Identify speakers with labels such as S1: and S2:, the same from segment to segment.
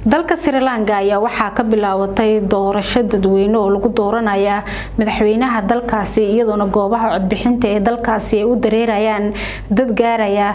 S1: dalka sri lanka ayaa waxaa ka bilaabatay doorasho dadweyne oo lagu dooranaya madaxweynaha dalkaasi iyadoona goobaha codbixinta ee dalkaasi ay u dareerayaan dad gaaraya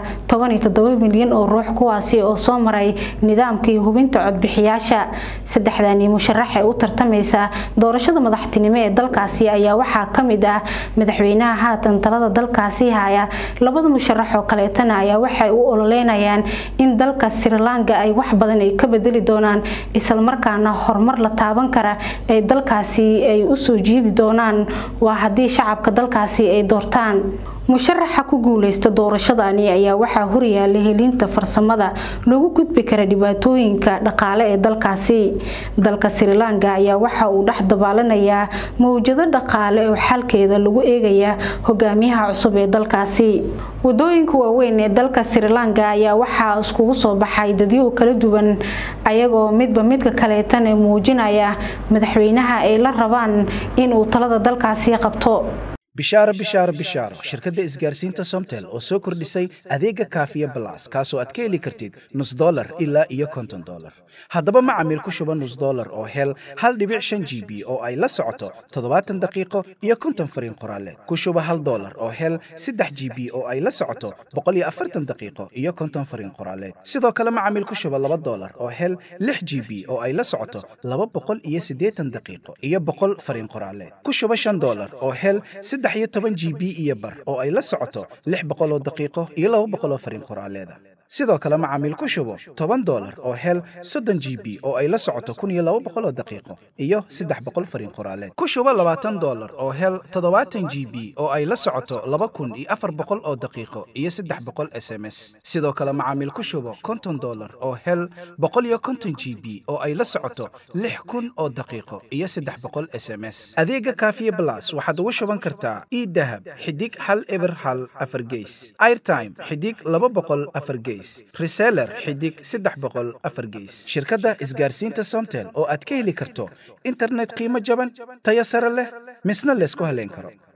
S1: milyan oo ruux kuwaasi oo soo maray nidaamkii hubinta codbixiyaasha saddexdani musharax ee u tartamaysa doorashada madaxtinimo ee dalkaasi ayaa waxaa kamid ah madaxweynaha haatan talada dalkaasi haya labada musharax oo kaleetana ayaa waxay u ololeynayaan in dalka sri lanka ay wax badan ay ka bedeli doonaan islamarkaana horumar la taaban kara ee dalkaasi ay usoo jiidi doonaan waa haddii shacabka dalkaasi ay doortaan musharaxa ku guuleysta doorashadani ayaa waxaa horyaala helinta farsamada lagu gudbi kara dhibaatooyinka dhaqaale ee dalkaasi dalka sri lanka ayaa waxa uu dhex dabaalanayaa mawjado dhaqaale oo xalkeeda lagu eegaya hogaamiyaha cusub ee dalkaasi wadooyinka waaweyn ee dalka sri lanka ayaa waxaa iskugu soo baxay dadyo kala duwan ayagoo midba midka kaleetan ee muujinaya madaxweynaha ay la rabaan inuu talada dalkaasi qabto
S2: bishaaro bishaaro bishaaro shirkadda isgaarsiinta somtel oo soo kordhisay adeega kaafiya balas kaasoo aad ka heli kartid nus dolar ilaa iyo konton dolar haddaba macamiil ku shuba nus dolar oo hel hal dhibic shan g b oo ay la socoto toddobaatan daqiiqo iyo konton fariin qoraaleed ku shuba hal dolar oo hel saddex g b oo ay la socoto boqol iyo afartan daqiiqo iyo konton fariin qoraaleed sidoo kale macamiil ku shuba laba dolar oo hel lix g b oo ay la socoto laba boqol iyo siddeetan daqiiqo iyo boqol fariin qoraaleed ku shuba shan dolar oo hel saddex iyo toban g b iyo bar oo ay la socoto lix boqoloo daqiiqo iyo laba boqoloo fariin qoraaleeda sidoo kale macaamiil ku shubo toban dolar oo hel soddon g b oo ay la socoto kun iyo laba boqoloo daqiiqo iyo saddex boqol fariin qoraaleed ku shubo labaatan dolar oo hel toddobaatan g b oo ay la socoto laba kun iyo afar boqol oo daqiiqo iyo saddex boqol s m s sidoo kale macaamiil ku shubo konton dolar oo hel boqol iyo konton g b oo ay la socoto lix kun oo daqiiqo iyo saddex boqol s m s adeega kaafiye blas waxaad ugu shuban kartaa idahab xidig hal eber hal afar geys airtime xidig laba boqol afar geys reseller xidig saddex boqol afar geys shirkadda isgaarsiinta somtel oo aad ka heli karto internet qiimo jaban tayo sare leh misna laysku haleyn karo